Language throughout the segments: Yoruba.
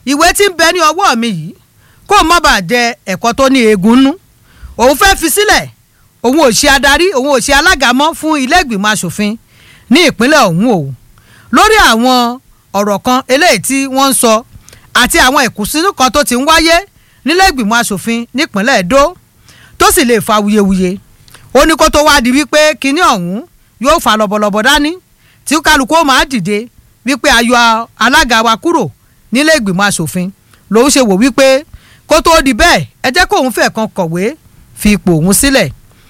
ìwé tí ń bẹ ní ọwọ́ mi yìí kó má bàa jẹ ẹ̀kọ́ tó ní eegun nú òun fẹ́ fi sílẹ̀ òun ò ṣe adarí òun ò ṣe alága mọ́ fún ilé ìgbìmọ̀ asòfin ní ìpínlẹ̀ ọ̀hún o lórí àwọn ọ̀rọ̀ kan eléyìí tí wọ́n ń sọ àti àwọn ìkùnsínú kan tó ti ń wáyé nílé ìgbìmọ̀ asòfin nípínlẹ̀ Èdó tó sì lè fa wuyewuye ó ní kó tó wá di wípé kinní ọ̀hún yóò fa lọ́bọ̀lọ́bọ̀ dání tí kálukú ó máa dìde wípé ayọ̀ alága wa kúrò nílé ìgbìmọ̀ asòfin lòun ṣe wò wípé kó tó di bẹ́ẹ̀ ẹ jẹ́ kóun fẹ́ kan kọ̀wé fi ipò òun sílẹ̀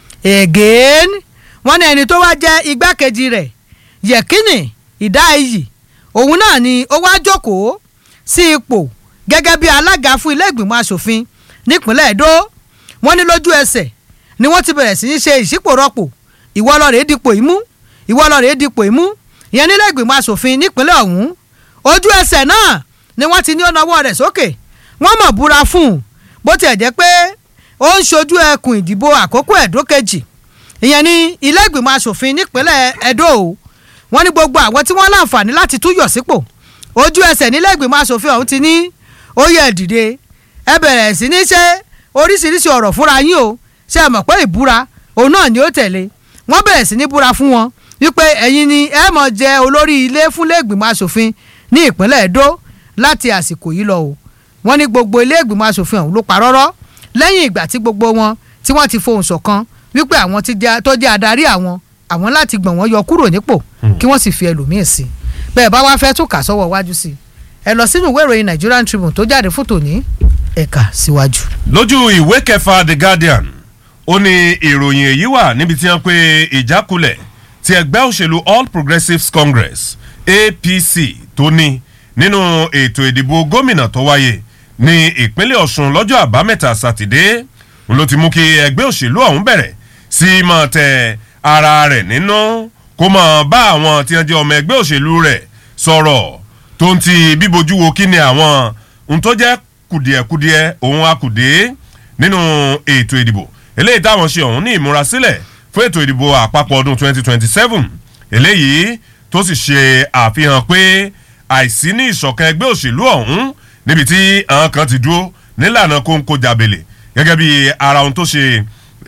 again wọ́n ní ẹni tó wá jẹ́ igbákejì rẹ̀ yẹ̀kínì ìdáìyì òun náà ni ó wá jókòó sí ipò gẹ́gẹ́ bí alága fún ilé ìgbìmọ̀ asòfin nípínlẹ̀ Èdó wọ́n ní lójú ẹsẹ̀ ni wọ́n ti bẹ̀rẹ̀ sí í ṣe ìṣípòrọ́pò ìwọ lọ rèé dipò ìmú ìwọ lọ rèé dipò ìmú ìyẹn nílé ìgbìmọ̀ asòfin nípínlẹ̀ ọ̀hún ojú ẹsẹ̀ náà ni wọ́n ti ní ọ̀nà ọwọ́ rẹ̀ sókè wọ́n mọ̀ búra fún un bó tiẹ̀ jẹ́ pé ó ń ṣojú ẹkùn ìdìbò àkókò ẹ̀dó kejì ìyẹn ní ilé ìgbìmọ̀ asòfin nípínlẹ̀ Ẹdó o wọ́n ní gbogbo àwọn tí wọ́n láǹfààní láti tún yọ̀ sípò ojú ẹsẹ̀ nílé ìgbìmọ̀ asòfin ọ̀hún ti ní ó yẹ dìde ẹ bẹ̀rẹ̀ sí ní ṣe oríṣiríṣi ọ̀rọ̀ fúnra yín o ṣe é mọ̀ pé ìbúra òun náà ni ó tẹ̀lé wọ́n bẹ̀rẹ̀ sí ní búra fún wọn wípé ẹ̀yin ni ẹ mọ̀ jẹ olórí ilé fúnlé ìgbìmọ̀ asòfin ní ìpínlẹ̀ Ẹdó láti àsìkò yìí lọ o wọ́n ní gbogbo ilé ìgbìmọ̀ asòfin ọ̀hún ló parọ́rọ́ lẹ́yìn ìgbà tí gbogbo wọn tí wọ́n ti fohùn ṣọ̀kan wípé àwọn tó jẹ́ adarí àwọn àwọn láti gbọ̀n wọ́n yọ kúrò nípò kí wọ́n sì fi ẹlòmíín sí bẹ́ẹ̀ bá wá fẹ́ tún kà sọ́wọ́ wájú sí ẹ lọ sínú ìwé ìròyìn Nigerian Tribune tó jáde fún tòní ẹ̀ka síwájú. lójú ìwé kẹfà The Guardian ó ní ìròyìn èyí wà níbi tí wọ́n pe ìjákulẹ̀ ti ẹgbẹ́ òṣèlú All Progressives Congress APC tó ní nínú ètò ìdìbò gómìnà tó wáyé ní ìpínlẹ̀ Ọ̀ṣun lọ́jọ́ àbámẹ́ta sátidé ló ti mú kí ẹgbẹ́ òṣèlú ọ̀hún bẹ̀rẹ̀ sí máa tẹ ara rẹ̀ nínú kó máa bá àwọn tí wọ́n jẹ́ ọmọ ẹgbẹ́ òṣèlú rẹ̀ sọ̀rọ̀ tó ń ti bíbojú wo kí ni àwọn ohun tó jẹ́ kùdìẹ̀kudiẹ òun akùdé nínú ètò ìdìbò eléyìí táwọn ṣe ọ̀hún ní ìmúrasílẹ̀ fún ètò ìdìbò àpapọ̀ ọdún 2027 eléyìí tó sì ṣe àfihàn pé àìsí ní ìṣọ̀kan ẹgbẹ́ òṣèlú ọ̀hún níbi tí àwọn kan ti dúró nílànà kóńkó jàbèlè gẹ́gẹ́ bí ara ohun tó ṣe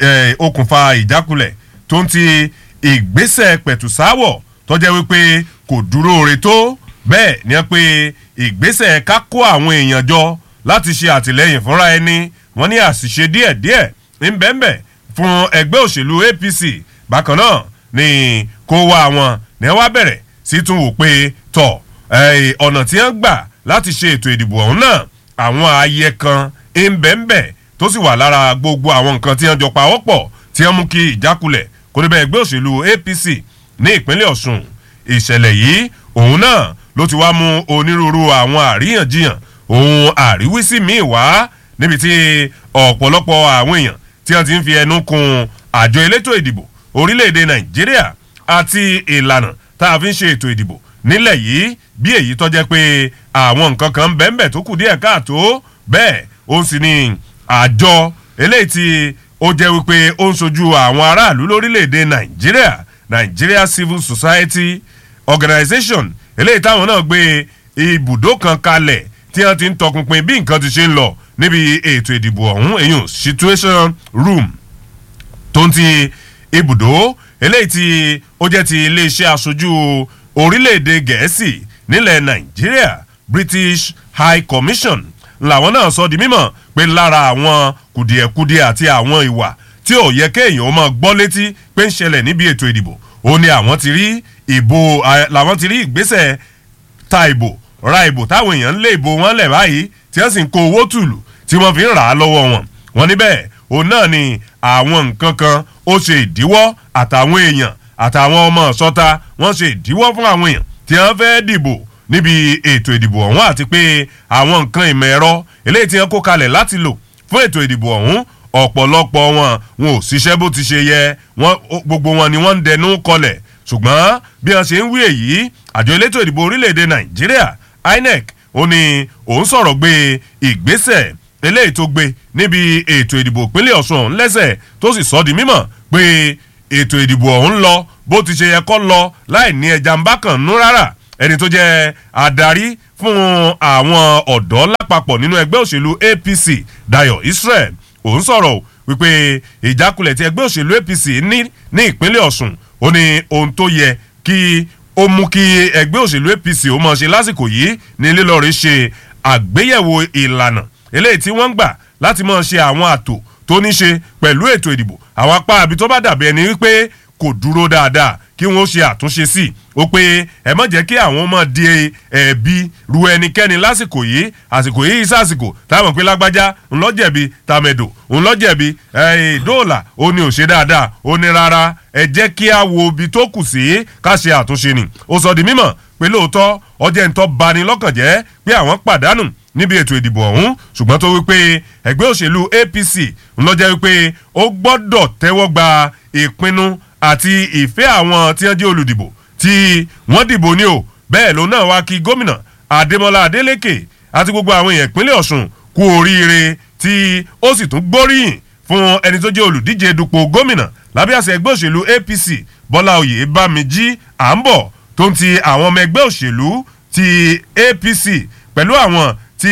okùnfà ìjákulẹ̀ tó ń ti ìgbésẹ̀ pẹ̀tùsáwọ̀ tó jẹ́ wípé kò dúró re tó bẹ́ẹ̀ ni wọ́n pe ìgbésẹ̀ ká kó àwọn èèyàn jọ láti ṣe àtìlẹ́yìn fúnra ẹni wọ́n ní àṣìṣe díẹ̀díẹ̀ ńbẹ́ńbẹ́ fún ẹgbẹ́ òṣèlú APC bákan náà ni kó wá wọn ní wọ́n bẹ̀rẹ̀ sí tún wò pé tọ̀ ọ̀nà tí wọ́n gbà láti ṣe ètò ìdìbò ọ̀hún náà àwọn ààyè kan ńbẹ́ńbẹ́ tó sì wà lára gbogbo àwọn nǹkan tí wọ́n jọ pawọ́pọ̀ tí wọ́n mú kí ìjákulẹ̀ kó níbẹ̀ ẹgbẹ́ òṣèlú APC ní ìpínlẹ̀ Ọ̀ṣun ìṣẹ̀lẹ̀ yìí òun náà ló ti wá mú onírúurú àwọn àríyànjiyàn òun àríwísí míì wá níbi tí ọ̀pọ̀lọpọ̀ àwọn èèyàn tí wọ́n ti ń fi ẹnu kun àjọ elétò ìdìbò orílẹ̀-èdè Nàìjíríà àti ìlànà tá a fi ń ṣe ètò ìdìbò nílẹ̀ yìí bí èyí tó jẹ́ pé àwọn nǹkan kan bẹ́ẹ̀nbẹ́ẹ̀ tó kù díẹ̀ káàtó bẹ́ẹ̀ ó sì ní àjọ eléyìí tí ó jẹ́ wípé ó ń sojú àwọn aráàlú lórílẹ̀‐èdè nàìjíríà Nigeria Civil Society Organization eléyìí táwọn náà gbé ibùdó kan kalẹ̀ tí wọ́n ti ń tọpinpin bí nǹkan ti ṣe ń lọ níbi ètò ìdìbò ọ̀hún èyàn situation room tó ń ti ibùdó eléyìí tí ó jẹ́ ti iléeṣẹ́ aṣojú orílẹ̀-èdè gẹ̀ẹ́sì nílẹ̀ nàìjíríà British High Commission làwọn náà sọ di mímọ̀ pé lára àwọn kùdìẹ̀kudiẹ àti àwọn ìwà tí ò yẹ kéèyàn ó máa gbọ́ létí pé ń ṣẹlẹ̀ níbi ètò ìdìbò ó ní àwọn ti rí ìbò làwọn ti rí ìgbésẹ̀ ta ìbò ra ìbò táwọn èèyàn ń lé ìbò wọn lẹ̀ báyìí tí wọ́n sì ń kó owó tùlù tí wọ́n fi ń rà á lọ́wọ́ wọn wọn níbẹ̀ òun náà ni àwọn nǹkan kan ó ṣe ìdíwọ́ àtàwọn èèyàn àtàwọn ọmọ ṣọ́ta wọ́n ṣe ìdíwọ́ fún àwọn èèyàn tí wọ́n fẹ́ dìbò níbi ètò ìdìbò ọ̀hún àti pé àwọn nǹkan ìmọ̀ ẹ̀rọ eléyìí tí wọ́n kó kalẹ̀ láti lò fún ètò ìdìbò ọ̀hún ọ̀pọ̀lọpọ̀ wọn wọn ò ṣiṣẹ́ bó ti ṣe yẹ wọn gbogbo wọn ni wọ́n ń dẹnu kọlẹ̀ ṣùgbọ́n bí wọ́n ṣe ń wí èyí àjọ elétò ìdìbò orílẹ̀-èdè nàìjíríà INEC ó ní òun sọ̀rọ̀ gbé ìgbésẹ̀ eléyìí tó gbé níbi ètò ìdìbò ìpínlẹ̀ ọ̀ṣun ọ̀hún lẹ́sẹ̀ tó sì sọ di mímọ̀ pé ètò ìdìbò ọ̀hún lọ bó ti ṣe yẹ kó lọ láì ní ẹja ń bá kàn nú rárá ẹni tó jẹ́ adarí fún àwọn ọ̀dọ́ lápapọ̀ nínú ẹgbẹ́ òṣèlú apc dayo israel òun sọ̀rọ̀ wípé ìjákulẹ̀ tí ẹgbẹ́ òṣèlú apc ní ní ìpínlẹ̀ ọ̀sùn ó ní ohun tó yẹ kí ó mú kí ẹgbẹ́ òṣèlú apc ó mọ̀ ṣe lásìkò yìí ní lílọ́ọ̀rì ṣe àgbéyẹ̀wò ìlànà eléyìí tí wọ́n ń gbà láti mọ̀ ṣe àwọn àtò tó ní ṣe pẹ̀lú ètò ìdìbò àwọn apá àbí tó bá dàbí ẹni wípé kò dúró dáadáa kí wọ́n ṣe àtúnṣe sí i ó pé ẹ má jẹ́ kí àwọn ọmọ di ẹ̀bi ru ẹnikẹ́ni lásìkò yìí àsìkò yìí sàsìkò táwọn pé lágbájá ńlọ́jẹ̀bi tàmẹ̀dò ńlọ́jẹ̀bi dóòlà ó ní ò ṣe dáadáa ó ní rárá ẹ jẹ́ kí a wo ibi tó kù sí ká ṣe àtúnṣe ni ó sọ di mímọ̀ pé lóòótọ́ ọjọ́ ìtọ́ bani lọ́kàn jẹ́ pé àwọn pàdánù níbi ètò ìdìbò ọ̀hún ṣùgbọ́n tó wípé ẹgbẹ́ òṣèlú apc ńlọ́jẹ́ wípé ó gbọ́dọ̀ tẹ́wọ́ gba ìpinnu àti ìfẹ́ àwọn tí wọ́n jẹ́ olùdìbò tí wọ́n dìbò ní o bẹ́ẹ̀ ló náà wá kí gómìnà adémọlá adélèké àti gbogbo àwọn èèyàn ìpínlẹ̀ ọ̀sùn kú oríire tí ó sì tún gbóríyìn fún ẹni tó jẹ́ olùdíje dupò gómìnà lábẹ́ àṣẹ ẹgbẹ́ òṣèlú apc bọ́lá oyè bámijí à ń bọ̀ tó ń ti àwọn ọmọ ẹgbẹ́ òṣèlú ti apc pẹ̀lú àwọn tí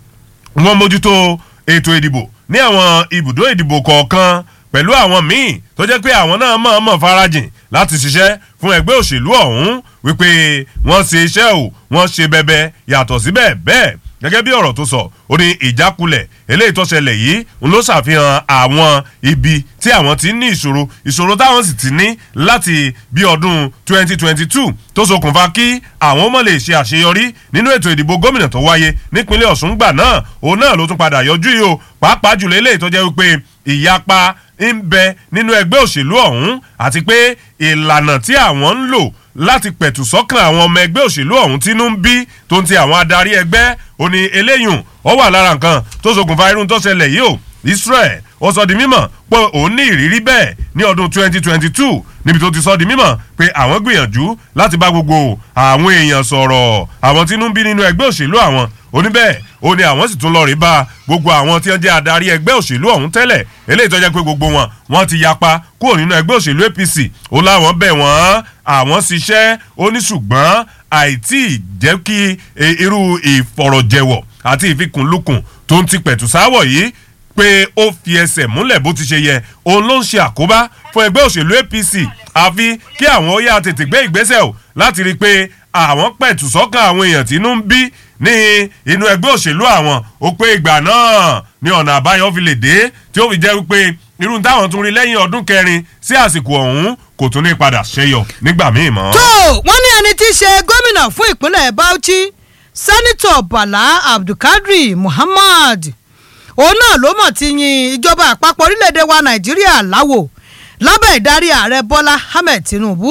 wọ́n mójútó ètò ìdìbò ní àwọn ibùdó ìdìbò kọ̀ọ̀kan pẹ̀lú àwọn míì tó jẹ́ pé àwọn náà mọ̀ọ́mọ̀ farajìn láti ṣiṣẹ́ fún ẹgbẹ́ òṣèlú ọ̀hún wípé wọ́n ṣe iṣẹ́ o wọ́n ṣe bẹbẹ yàtọ̀ síbẹ̀ bẹ́ẹ̀ gẹ́gẹ́ bí ọ̀rọ̀ tó sọ ó ní ìjákulẹ̀ eléyìí tó ṣẹlẹ̀ yìí ń ló ṣàfihàn àwọn ibi tí àwọn ti ní ìṣòro ìṣòro táwọn sì ti ní láti bí ọdún 2022 tó ṣokùnfà kí àwọn ọmọ lè ṣe àṣeyọrí nínú ètò ìdìbò gómìnà tó wáyé nípínlẹ̀ ọ̀ṣun gbà náà òun náà ló tún padà yọjú yìí o pàápàá jùlọ eléyìí tó jẹ́ wípé ìyapa ń bẹ nínú ẹgbẹ́ òṣèlú ọ̀hún àti pé ìlànà tí àwọn ń lò láti pẹ̀tù sọ́kàn àwọn ọmọ ẹgbẹ́ òṣèlú ọ̀hún tínú ń bí tó ń ti àwọn adarí ẹgbẹ́ ó ní eléyùn ó wà lára nǹkan tó ṣokùnfà irun tó ṣẹlẹ̀ yìí o israel ó sọ di mímọ̀ pé òun ní ìrírí bẹ́ẹ̀ ní ọdún 2022 níbi tó ti sọ di mímọ̀ pé àwọn gbìyànjú láti bá gbogbo àwọn èèyàn sọ̀rọ̀ àwọn tínú ń bí nínú ẹgbẹ́ òṣèlú àwọn oníbẹ̀ ó ní àwọn sì tún lọ rí bá gbogbo àwọn tí wọ́n jẹ́ adarí ẹgbẹ́ òṣèlú ọ̀hún tẹ́lẹ̀ eléyìí tó jẹ́ pé gbogbo wọn wọ́n ti yapa kúrò nínú ẹgbẹ́ òṣèlú apc ó láwọn bẹ̀ wọ́n àwọn ṣiṣẹ́ ó ní ṣùgbọ́n àìtí jẹ́ kí irú ìfọ̀rọ̀jẹ̀wọ̀ àti ìfikùnlukùn tó ń ti pẹ̀tù sáwọ̀ yìí pé ó fi ẹsẹ̀ múlẹ̀ bó ti ṣe yẹ òun ló ń ṣe àkóbá fún ẹgbẹ́ òṣèlú apc àfi kí àwọn ó yá tètè gbé ìgbésẹ̀ o láti rí i pé àwọn pẹ̀tù sọ́kàn àwọn èèyàn tí inú ń bí ní inú ẹgbẹ́ òṣèlú àwọn ó pé ìgbà náà ní ọ̀nà àbáyọ fi lè dé tí ó fi jẹ́ wípé irú táwọn tún rí lẹ́yìn ọdún kẹrin sí àsìkò ọ̀hún kò tún ní padà ṣẹyọ nígbà míì mọ́. tó wọ́n ní ẹni tí í ṣe gómìnà fún ìpínlẹ̀ bauchi sẹ́nitọ̀ bala abdulkadri muhammad òun náà ló mọ̀ ti yin ìjọba àpapọ̀ orílẹ̀-èdè wa nàìjíríà láwò lábẹ́ ìdarí ààrẹ bọ́lá ahmed tinubu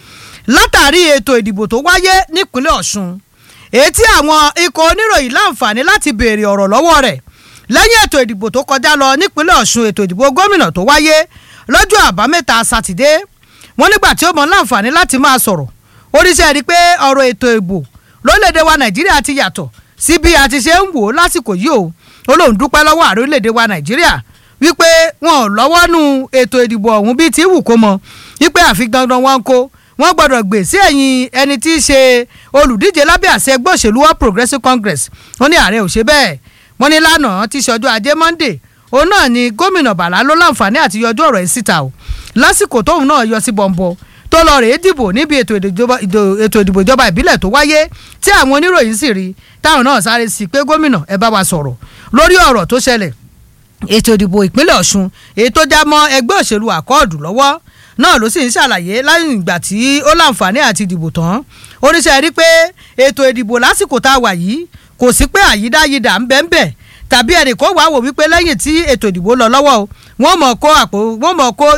látàrí ètò ìdìbò tó wáyé nípínlẹ̀ ọ̀ṣun èyí tí àwọn ikọ̀ oníròyìn láǹfààní láti béèrè ọ̀rọ̀ lọ́wọ́ rẹ̀ lẹ́yìn ètò ìdìbò tó kọjá lọ nípínlẹ̀ ọ̀ṣun ètò ìdìbò gómìnà tó wáyé lọ́jọ́ àbámẹ́ta sátidé wọ́n nígbà tí ó mọ láǹfààní láti máa sọ̀rọ̀ oríṣẹ́ rí pé ọ̀rọ̀ ètò ìbò lórílẹ̀‐èdè wa nàìjíríà ti yàtọ̀ sí bí a ti ṣe ń wò ó lásìkò yìí o ó lóun dúpẹ́ lọ́wọ́ ààrẹ orílẹ̀‐èdè wa nàìjíríà wípé wọn ò lọ́wọ́ nu ètò ìdìbò ọ̀hún bíi ti wù kó mọ wípé àfi dandan wọn kó wọ́n gbọ́dọ̀ gbè sí ẹ̀yìn ẹni tí í ṣe olùdíje lábẹ́ àṣẹ ẹgbẹ́ òṣèlú all progressives congress wọ́n ní ààrẹ ò ṣe bẹ́ẹ̀ wọ́n ní lánàá tí ṣọjọ́ ajé monday òun náà ni gómìnà bàlá ló láǹfààní àti yọjú ọ̀rọ̀ yìí síta o lásìkò tóun náà yọ sí bọ̀m̀bọ̀ tó lọ rèé dìbò níbi ètò ìdìbò ìjọba ìbílẹ̀ tó wáyé tí àwọn oníròyìn sì rí táwọn náà sáré sí pé gómìnà ẹ bá wa sọ̀rọ̀ lórí ọ̀rọ̀ tó ṣẹlẹ̀ ètò ìdìbò ìpínlẹ̀ ọ̀ṣun èyí tó já mọ́ ẹgbẹ́ òṣèlú àkọọ̀dù lọ́wọ́ náà ló sì ń ṣàlàyé lẹ́yìn ìgbà tí ó láǹfààní àti dìbò tán oníṣẹ́ rí pé ètò ìdìbò lásìkò tá a wà yìí kò sí pé àyídáyidà ń bẹ́ẹ̀ ń bẹ́ẹ̀ tàbí ẹnì kó wàá wò wípé lẹ́yìn tí ètò ìdìbò lọ lọ́wọ́ o wọ́n mọ̀ kó àpò wọ́n mọ̀ kó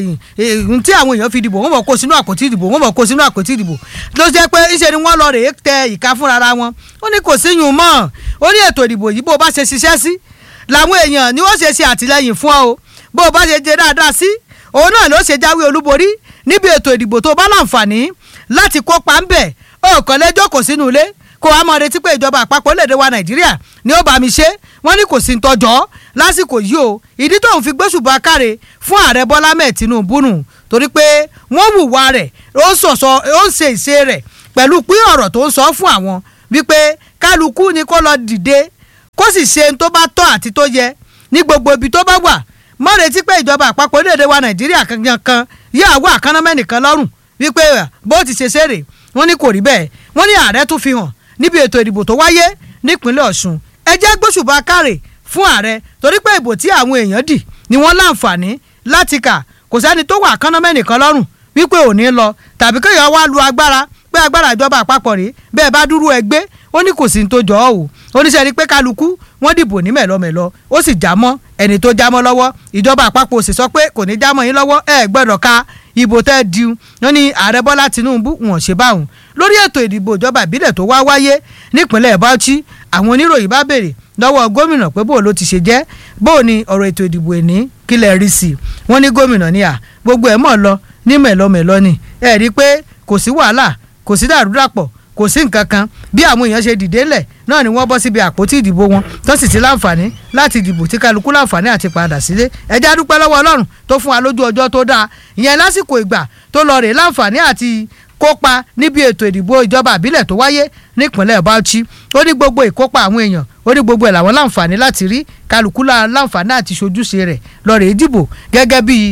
ohun tí àwọn èèyàn fi dìbò wọ́n mọ̀ kó sínú àpótí ìdìbò wọ́n mọ̀ kó sínú àpótí ìdìbò ló jẹ́ pé ńṣe ni wọ́n lọ rèé tẹ ìka fúnra wọn ó ní kò sí yùn mọ́ ó ní ètò ìdìbò yìí bó bá ṣe ṣiṣẹ́ sí làwọn èèyàn ni wọ́n ṣe ṣe àtìlẹ́yìn fún ọ o bó o bá ṣe jẹ dáadáa sí òun náà ló ṣe jáwé olúborí níbi ètò ìdìbò tó bá láǹfààní láti kópa ń bẹ̀ ó kàn lẹ́jọ́ kò sínú ilé kó a mọ̀ retí pé ìjọba àpapọ̀ lédè wa nàìjíríà ni ó bá mi ṣe wọ́n ní kò sí ń tọjọ́ lásìkò yìí o ìdí tóun fi gbóṣùbà káre fún ààrẹ bọ́lá mẹ́ẹ̀ tinubu nù torí pé wọ́n hùwà rẹ̀ ó ń sọ̀sọ̀ ó ń ṣe ìṣe rẹ̀ pẹ̀lú pín ọ̀rọ̀ tó ń sọ fún àwọn wípé kálukú ni kó lọ dìde kó sì ṣe ohun tó bá tọ́ àti tó yẹ ní gbogbo ibi tó bá wà mọ́ retí pé ìjọba àpapọ̀ orílẹ̀-èdè wa nàìjíríà kankan kan yóò wá àkánámẹ́nìkan lọ́rùn wípé bó ti ṣe ṣeré wọ́n ní kò rí bẹ́ẹ̀ wọ́n ní ààrẹ tún fi hàn níbi ètò ìdìbò tó wáyé nípínlẹ̀ ọ̀ṣun ẹ jẹ́ gbóṣùbà kárẹ̀ fún ààrẹ torí pé ìbò tí àwọn èèyàn dì ni wọ́n láǹfààní láti kà kò sẹ́ni tó wà àkánámẹ́nìkan lọ́rùn wípé ò ní lọ tàbí kéèyàn wá lu agbára pé agbára ìjọba àpapọ̀ rèé bẹ́ẹ̀ bá dúró ẹgbẹ́ ó ní kò sí ní tó jọ ọ́ o oníṣẹ́ ni pé kálukú wọ́n dìbò ní mẹ̀lọ́mẹ̀lọ́ ó sì já mọ́ ẹni tó já mọ́ lọ́wọ́ ìjọba àpapọ̀ sì sọ pé kò ní já mọ́ yín lọ́wọ́ ẹ gbọ́dọ̀ ka ìbò tẹ́ di wọ́n ní ààrẹ bọ́lá tinubu wọn ṣe báwọn lórí ètò ìdìbò ìjọba ìbílẹ̀ tó wá wáyé nípínlẹ̀ bauchi àwọn oníròyìn bá béèrè lọ́wọ́ gómìnà pé bó ló ti ṣe jẹ́ bó ni ọ̀rọ̀ ètò ìdìbò ẹ̀ní kílẹ̀ rí sí i wọ́n ní gómìnà ní à gbogbo ẹ̀ mọ̀ lọ ní mẹ̀lọ́mẹ̀lọ́ ni ẹ̀ rí i pé kò sí wàhálà kò sí dàrúdàpọ̀ kò sí nǹkan kan bí àwọn èèyàn ṣe dìde lẹ̀ náà ni wọ́n bọ́ síbi àpótí ìdìbò wọn tó sì ti láǹfààní láti dìbò tí kálukú láǹfààní àti padà sílé ẹjẹ́ adúpẹ́ lọ́wọ́ ọlọ́run tó fún wa lójú ọjọ́ tó dáa ìyẹn lásìkò ìgbà tó lọ rè láǹfààní àti kópa níbi ètò ìdìbò ìjọba àbílẹ̀ tó wáyé nípínlẹ̀ Bauchi ó ní gbogbo ìkópa àwọn èèyàn ó ní gbogbo ẹ̀ làwọn láǹfààní láti rí kálukú láǹfààní àti ṣojúṣe rẹ̀ lọ rè dìbò gẹ́gẹ́ bí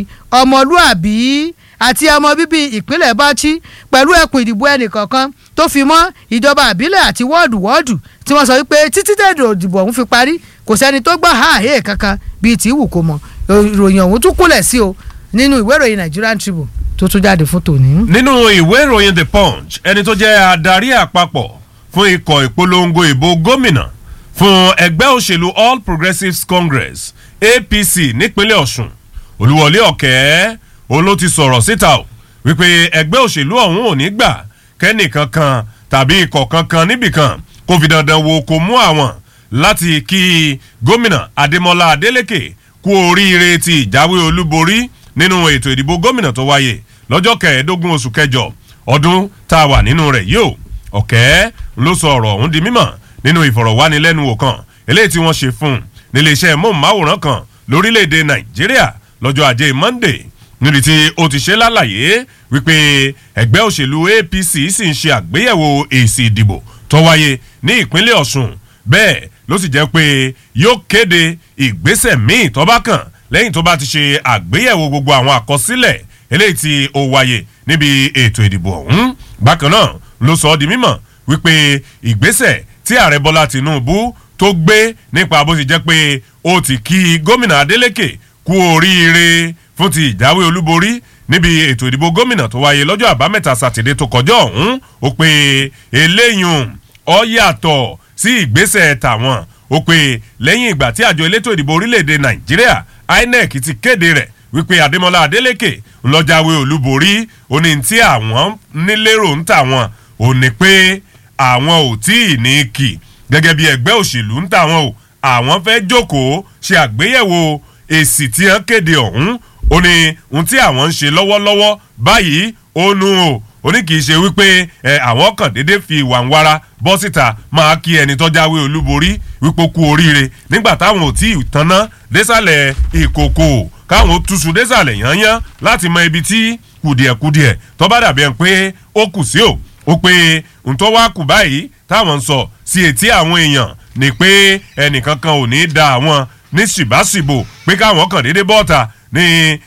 ọmọlúàbí àti ọmọ bíbí ìpínlẹ̀ Bauchi pẹ̀lú ẹkùn ìdìbò ẹnìkọ̀ọ̀kan tó fi mọ́ ìjọba àbílẹ̀ àti wọ́ọ̀dù wọ́ọ̀dù tí wọ́n sọ wípé títí dẹ̀dọ̀ òdìbò ọ̀hún fi parí kò sẹ́ni tó gbọ́ ààyè kankan bíi tí wù kó mọ̀ ìròyìn ọ̀hún tún kúnlẹ̀ sí o nínú ìwé ìròyìn Nigerian Tribune tó tún jáde fún tòní. nínú ìwé ìròyìn The Punch ẹni tó jẹ́ adarí àpapọ̀ fún ikọ̀ ìpolongo ìbò gómìnà fún ẹgbẹ́ òṣèlú All Progressives Congress APC nípínlẹ̀ Ọ̀ṣun Olúwọlé Ọ̀kẹ́ òun ló ti sọ̀rọ̀ síta o wípé ẹgbẹ́ òṣèlú ọ̀hún ò ní gbà kẹ́nìkankan tàbí ikọ̀ kankan níbìkan kó fi dandan wo kó mú àwọn láti kí gómìnà Adémọ́lá Adélékè kú oríire ti ìjáwé olúborí nínú ètò ìdìbò gómìnà tó wáyé lọ́jọ́ kẹẹ̀ẹ́dógún oṣù kẹjọ ọdún tá a wà nínú rẹ̀ yìí o ọ̀kẹ́ ló sọ ọ̀rọ̀ ọ̀hún di mímọ̀ nínú ìfọ̀rọ̀wánilẹ́nuwò kan eléyìí tí wọ́n ṣe fún un nílé iṣẹ́ móhùnmáwòrán kan lórílẹ̀‐èdè Nàìjíríà lọ́jọ́ ajé Monday níbi tí ó ti ṣe lálàyé wípé ẹgbẹ́ òṣèlú APC sì ń ṣe àgbéyẹ̀wò èsì ìdìbò tó wáyé ní ìpínlẹ̀ Ọ̀ṣun bẹ́ẹ̀ ló sì jẹ́ pé yóò kéde ìgbésẹ̀ míì tó bá kàn lẹ́yìn tó bá ti ṣe àgbéyẹ̀wò gbogbo àwọn àkọsílẹ̀ eléyìí tí ó wáyé níbi ètò ìdìbò ọ̀hún bákan náà ló sọ ọ́ di mímọ̀ wípé ìgbésẹ̀ tí ààrẹ Bọ́lá Tinubu tó gbé nípa bó ti jẹ́ pé ó ti kí gómìnà Adeleke kú oríire fún ti ìjáwé olúborí níbi ètò ìdìbò gómìnà tó wáyé lọ́jọ́ àbámẹ́ta sátidé tó kọjá ọ̀hún ó pé eléyùn ó yàtọ̀ sí ìgbésẹ̀ tàwọn ó pé lẹ́yìn ìgbà tí àjọ elétò ìdìbò orílẹ̀-èdè nàìjíríà INEC ti kéde rẹ̀ wípé adémọlá adélèké ńlọjáwé olúborí ó ní tí àwọn nílérò ń tàwọn ò ní pé àwọn ò tí ì ní kì gẹ́gẹ́ bí ẹgbẹ́ òṣèlú ń tàwọn o àwọn fẹ́ jókòó ṣe àgbéyẹ̀wò èsì tí wọ́n kéde ọ̀hún ó ní ohun tí àwọn ń ṣe lọ́wọ́lọ́wọ́ báyìí ó nu o ó ní kì í ṣe wípé ẹ àwọn kan déédé fi ìwà ń wára bọ́ síta máa kí ẹni tó jáwé olúborí wípé ó kú oríire nígbà táwọn ò tí ì tanná désàlẹ̀ ìkòkò káwọn ó túṣu désàlẹ̀ yányán láti mọ ibi tí kùdìẹ̀kudìẹ̀ tó bá dàbí ẹ̀ pé ó kù sí o ó pé ntọ́ wá kù báyìí táwọn ń sọ sí etí àwọn èèyàn ni pé ẹnìkankan ò ní da àwọn ní ṣìbáṣìbò pé káwọn kàn déédé bọ́ọ̀ta ní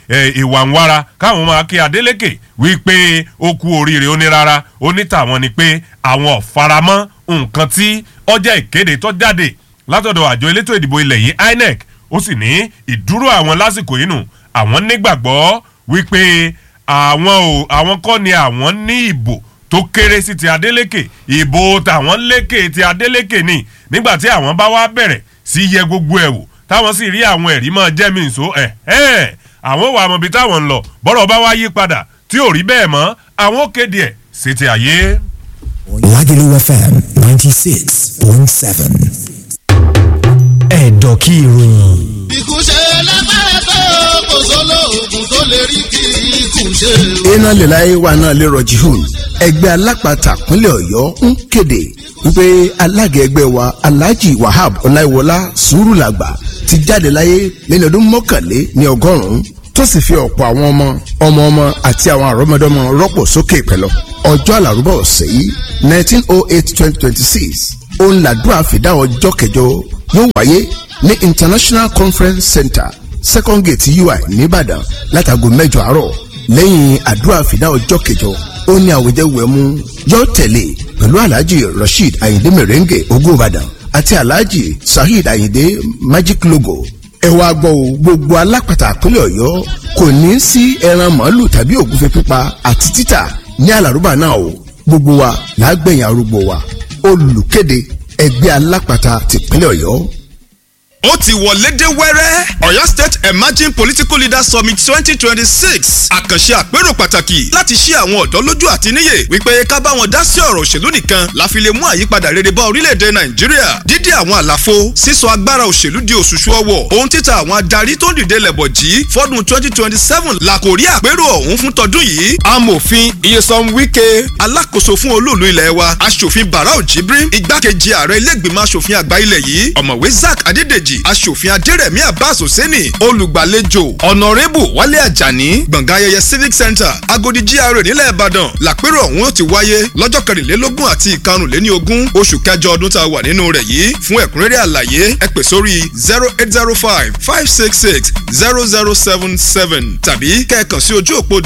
ìwà ń wára káwọn máa kí Adeleke wípé ó kú oríire ó ní rárá ó ní tàwọn ni pé àwọn ò faramọ́ nǹkan tí ọjà ìkéde tó jáde látọ̀dọ̀ àjọ elétò ìdìbò ilẹ̀ yìí INEC ó sì ní ìdúró àwọn lásìkò yìí nù àwọn nígbàgbọ́ wípé àwọn ò àwọn kọ́ ni àwọn ní ìbò tó kéré sí ti Adeleke ìbò tàwọn lékè ti Adeleke ni nígbà tí àwọn bá wá bẹ̀rẹ̀ sí yẹ gbogbo ẹ̀ wò táwọn sì rí àwọn ẹ̀rí máa jẹ́ mi nso ẹ̀ ẹ̀ àwọn wà mọ̀ bí táwọn ń lọ bọ́rọ̀ bá wá yí padà tí ò rí bẹ́ẹ̀ mọ́ àwọn ó kéde ẹ̀ sí ti àyè. Lagelu FM ninety six point seven. ẹ̀dọ̀ kí ìròyìn. ikú ṣe lágbára tó kò sólò oògùn tó lè rí kí ikú ṣe. iná lè láyé wa náà lè rọjì hùn ẹgbẹ́ alápatà pínlẹ̀ ọ̀yọ́ ń kéde wípé alága ẹgbẹ́ wa alhaji wahab ọláìwọlá sùúrùlàgbà ti jáde láyé lẹ́ni ọdún mọ́kànlé ní ọgọ́rùn-ún tó sì fi ọ̀pọ̀ àwọn ọmọ ọmọ ọmọ àti àwọn àrọ́mọdọ́mọ rọ́pò sókè pẹ̀lú ọjọ́ àlàrúbọ̀ ọ̀sẹ̀ yìí nineteen oh eight twenty twenty six òun làdúrà fìdá ọjọ́ kẹjọ yóò wáyé ní international conference center second gate ui nìbàdàn látago mẹ́jọ àárọ̀ lẹ́yìn àdúrà fìdá ọjọ́ kẹjọ ó ní àwùjẹwẹ̀mú yóò tẹ̀lé pẹ̀lú alhaji rasheed ayinde merengue ogun ìbàdàn àti alhaji saheed ayinde magic logo ẹ wá gbọ́ o gbogbo alápàtà àpínlẹ̀ ọ̀yọ́ kò ní sí ẹran màálù tàbí ògúnfe pípa àti títà ní àlàrúbà náà o gbogbo wa làágbẹ̀yìn arúgbó wa olùkéde ẹgbẹ́ alápàtà tìpínlẹ̀ ọ̀yọ́. ó ti wọlé dé wẹ́rẹ́ ọ̀yọ́ state emerging political leaders summit twenty twenty six àkànṣe àpérò pàtàkì láti ṣí àwọn ọ̀dọ́ lójú àti níyè wípé ká bá wọn dá sí ọ̀rọ̀ òṣèlú nìkan la fi lè mú àyípadà rere bá orílẹ̀-èdè nàìjíríà dídí àwọn àlàfo sísọ agbára òṣèlú di òṣùṣù ọwọ̀ ohun títa àwọn adarí tó ń dìde lẹ̀bọ̀ jí fọ́dún twenty twenty seven làkòrí àpérò ọ̀hún fún tọdún yìí amòfin iyesan wike alákòóso fún olóòlù ilẹ̀ wa aṣòfin barau jibrin igbákejì ààrẹ ilé-ìgbìmọ̀ aṣòfin àgbà ilẹ̀ yìí ọ̀mọ̀wé zack adédèjì aṣòfin adérẹ̀mí abbas hosseini olùgbàlejò ọ̀nàrẹ́bù wálé àjàní gbọ̀ngàn ayẹyẹ civic center agodi gra nílẹ̀ ìbàdàn làpérò ọ̀hún ó ti wáyé lọ́jọ́ kẹrìnlélógún àti ìkarùnléní ogún oṣù kẹjọ ọdún tá a wà nínú rẹ̀ yìí fún ẹ̀kúnrẹ́rẹ́ àlàyé ẹ pè sórí zero eight zero five five six six zero zero seven seven tàbí kẹ́ẹ̀kan sí ojú òpó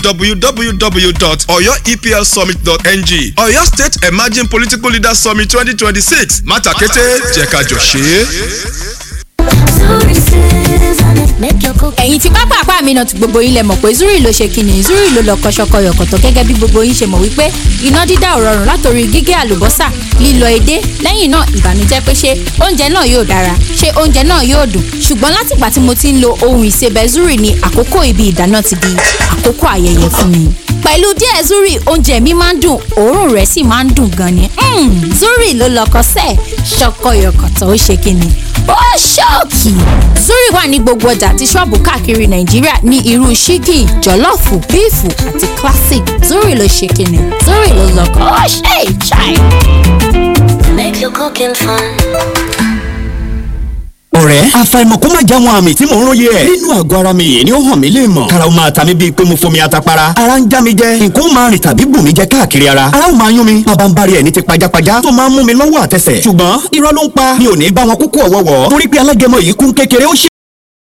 www.oyoeplsummit.ng ọ̀yọ́ state emerging political leaders summit twenty twenty six mátakẹ́tẹ́ jẹ́ ká jọ ṣe é. ẹ̀yin tí pápá àpá mi náà ti gbogbo yín lẹ mọ̀ pé zuri ló ṣe kíni zuri ló lọ kọ́ṣọ́kọ́ yọ̀kọ̀tọ̀ gẹ́gẹ́ bí gbogbo yín ṣe mọ̀ wípé iná dídá ò rọrùn látòrí gígé àlùbọ́sà lílọ edé lẹ́yìn náà ìbànújẹ́ pé ṣé oúnjẹ náà yóò dára ṣé oúnjẹ náà yóò dùn ṣùgbọ́n látìgbà tí mo ti ń lo ohun ìsebẹ̀ zuri ni àkókò ibi ìdáná ti di àkókò ayẹyẹ fún mi pẹ̀lú díẹ̀ zuri oúnjẹ mi máa ń dùn òórùn rẹ̀ sì máa ń dùn gan ni Mm, zuri ló lọkọ sẹ́ẹ̀ ṣọkọyọkọ̀tọ̀ ó ṣe kíni ó ṣọ́ọ̀kì zuri wà ní gbogbo ọjà àti ṣọ́ọ̀bù káàkiri nàìjíríà ní irú ṣíkì jọ̀lọ́ọ̀fù bíìfù àti classic zuri ló ṣe kíni zuri ló lọkọ ó ṣe ìṣàì. Make your cooking fun. ọ̀rẹ́ àfàìmọ̀ kó má já wọn àmì tí mò ń róye ẹ̀. nínú àgọ́ ara mi yìí ni ó hàn mí lè mọ̀. karaw máa ta mi bíi pé mo fomi atapara. ara ń já mi jẹ nǹkan ó máa rìn tàbí bù mí jẹ káàkiri ara. ara ó máa yún mi bàbá ń bari ẹ̀ ní ti pajápajá tó máa ń mú mi lọ́wọ́ àtẹsẹ̀. ṣùgbọ́n irọ́ ló ń pa mi ò ní bá wọn kúkú ọ̀wọ́wọ́ torí pé alágẹmọ yìí kún kékeré ó ṣe